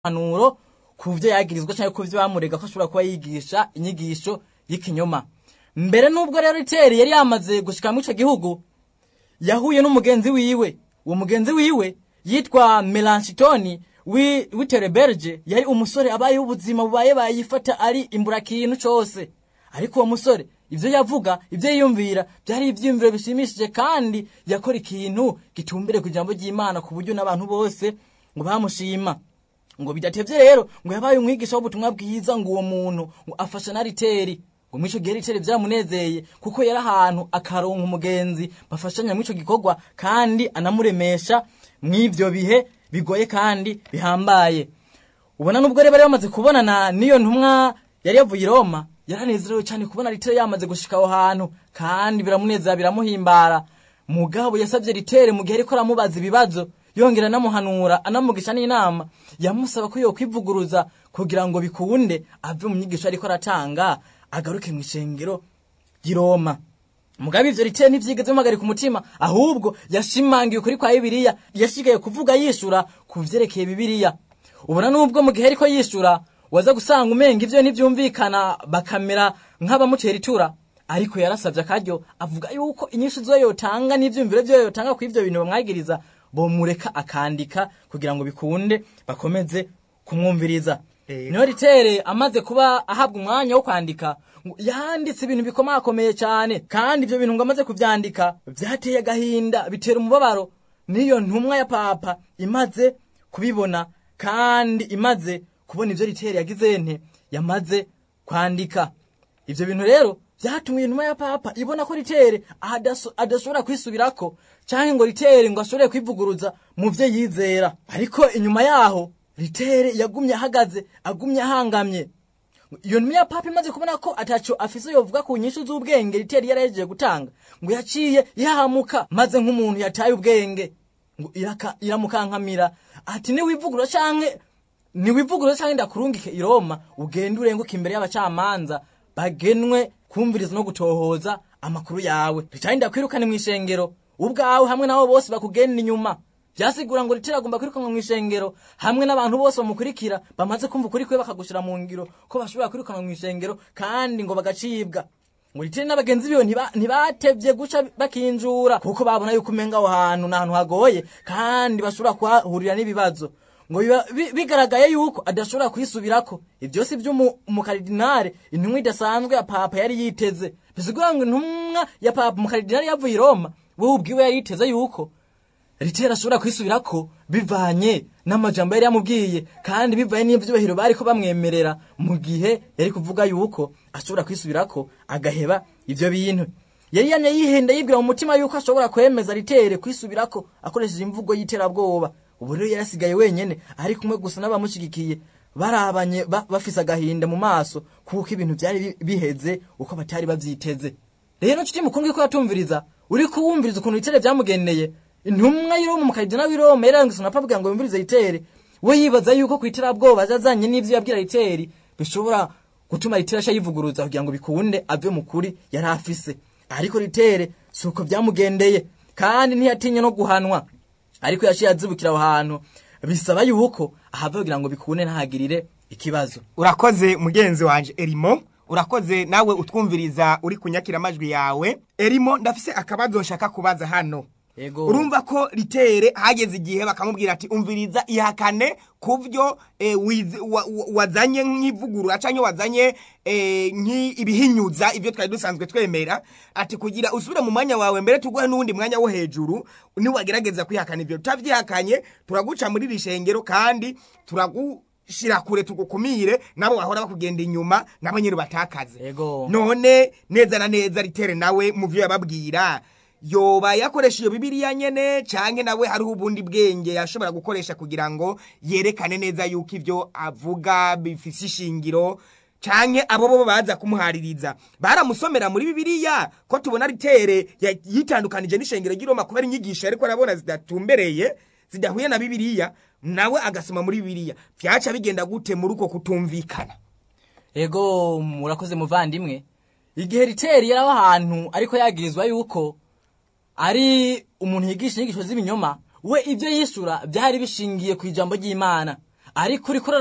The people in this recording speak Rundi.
impanuro ku vyo yagirizwa canke ku vyo bamurega ko ashobora kuba yigisha inyigisho y'ikinyoma mbere n'ubwo rero riteri yari yamaze gushika muri ico gihugu yahuye n'umugenzi wiwe uwo mugenzi wiwe yitwa melanchitoni w'itereberge yari umusore abayeho ubuzima bubaye bayifata ari imburakintu cose ariko uwo musore ivyo yavuga ivyo yiyumvira vyari ivyiyumviro bishimishije kandi yakora ikintu gitumbire ku ijambo ry'imana ku buryo n'abantu bose ngo bamushima ngo bidatevye rero ngo yabaye umwigisha w'ubutumwa bwiza ngo uwo muntu ngo afasha na riteri ngo mw'ico gihe riteri vyamunezeye kuko yari ahantu akaronka umugenzi bafashanya mw'ico gikorwa kandi anamuremesha mw'ivyo bihe bigoye kandi bihambaye ubona nubwo rero bari bamaze kubonana n'iyo ntumwa yari yavuye i roma yaranezerewe cyane kubona ritere yamaze gushika aho hantu kandi biramunezera biramuhimbara mugabo yasabye ritere mu gihe ariko aramubaza ibibazo yongera anamuhanura anamugisha n'inama yamusaba ko yokwivuguruza kugira ngo bikunde ave mu nyigisho ariko aratanga agaruke mu ishengero ry'i roma mugabe ivyo ritere ntivyigeze bimuhagarika umutima ahubwo yashimangiye ukuri kwa bibiliya yashigaye kuvuga yishura ku vyerekeye bibiliya ubona nubwo mu gihe ariko yishura waza gusanga umenga ivyo ntivyumvikana bakamera nk'abamutera itura ariko yarasavye akaryo avuga yuko inyishu zo yotanga n'ivyumviro vyo yotanga ku ivyo bintu bamwagiriza bomureka akandika kugira ngo bikunde bakomeze kumwumviriza niyo ritere amaze kuba ahabwa umwanya wo kwandika yanditse ibintu bikomakomeye cyane kandi ibyo bintu ngo amaze kuvyandika vyateye agahinda bitera umubabaro niyo ntumwa ya papa imaze kubibona kandi imaze kubona ivyo ritere yagize nte yamaze kwandika ivyo bintu rero vyatumye intumwa ya papa ibona ko ritere adashobora kwisubirako canke ngo ritere ngo ashobore kwivuguruza mu vyo yizera ariko inyuma yaho ritere yagumye ahagaze agumye ahangamye iyo ntumwa ya papa imaze kubona ko ataco afise yovuga ku nyishu z'ubwenge ritere yarahejeje gutanga ngo yaciye ihahamuka maze nk'umuntu yataye ubwenge ngo iramukankamira ati niwivugurura canke niwivugurura canke ndakurungike i roma ugende urenguke imbere y'abacamanza bagenwe kumviriza no gutohoza amakuru yawe ritari ndakwirukane mu ishengero ubwawe hamwe nabo bose bakugenda inyuma vyasigura ngo ritera agomba kwirukanwa mu ishengero hamwe n'abantu bose bamukurikira bamaze kumva ukuri kwe bakagushira mu ngiro ko bashobora kwirukanwa mu ishengero kandi ngo bagacibwa ngo ritere n'abagenzi biwe ntibatevye guca bakinjura kuko babona yuko umenga aho hantu ni ahantu hagoye kandi bashobora kuhahurira n'ibibazo ngo bigaragaye yuko adashobora kwisubirako ivyo si vy'umukaridinare intumwa idasanzwe ya papa yari yiteze bisigura ngo intumwa ya papa umukaridinare yavuye i roma wewe ubwiwe yari yiteze yuko ritera ashobora kwisubirako bivanye n'amajambo yari yamubwiye kandi bivanye n'ivyubahiro bariko bamwemerera mu gihe yari kuvuga yuko ashobora kwisubirako agaheba ivyo bintu yari yamye yihenda yibwira mu mutima yuko ashobora kwemeza ritere kwisubirako akoresheje imvugo y'iterabwoba ubu rero yarasigaye wenyene ari kumwe gusa n'abamushigikiye barabanye bafise agahinda mu maso kuko ibintu vyari biheze uko batari bavyiteze rero nshuti mukundwa ko yatumviriza uri kuwumviriza ukuntu itere vyamugeneye intumwa y'iroma umukayidina w'iroma yarangise unapabwira ngo yumvirize itere we yibaza yuko ku iterabwoba azazanye n'ivyo yabwira riteri bishobora gutuma riteri asha yivuguruza kugira ngo bikunde ave mu kuri yari afise ariko ritere si uko vyamugendeye kandi ntiyatinye no guhanwa ariko yaciye azibukira aho hantu bisaba yuko ahava kugira ngo bikunde ntahagirire ikibazo urakoze mugenzi wanje erimo urakoze nawe utwumviriza uri kunyakira amajwi yawe erimo ndafise akabazo nshaka kubaza hano Ego. urumva ko ritere hageze igihe bakamubwira ati umviriza ihakane ku byo eh, wiz- wa- wa- wazanye nk'ivugurura cyangwa wazanye eh, nk'ibihinyuza ibyo twari dusanzwe twemera ati kugira usubire mu mwanya wawe mbere tuguhe n'uwundi mwanya wo hejuru niwagerageza kwihakana ibyo tutavyihakanye turaguca muri iri shengero kandi turagushira kure tugukumire nabo bahora bakugenda inyuma nabo nyine batakaze Ego. none neza na neza ritere nawe mu byo yababwira yoba yakoresha iyo bibiliya nyene canke nawe hariho ubundi bwenge yashobora gukoresha kugira ngo yerekane neza yuko ivyo avuga bifise ishingiro canke abo bo baza kumuhaririza baramusomera muri bibiliya ko tubona ritere ya- yitandukanije n'ishengero ry'iroma kubera inyigisho ariko arabona zidatumbereye zidahuye na bibiliya nawe agasoma muri bibiliya vyaca bigenda gute muri uko kutumvikana ego murakoze muvandimwe igihe riteri yari aho ahantu ariko yagirizwa yuko ari umuntu yigisha inyigisho z'ibinyoma we ibyo yishyura byari bishingiye ku ijambo ry'imana ariko uriko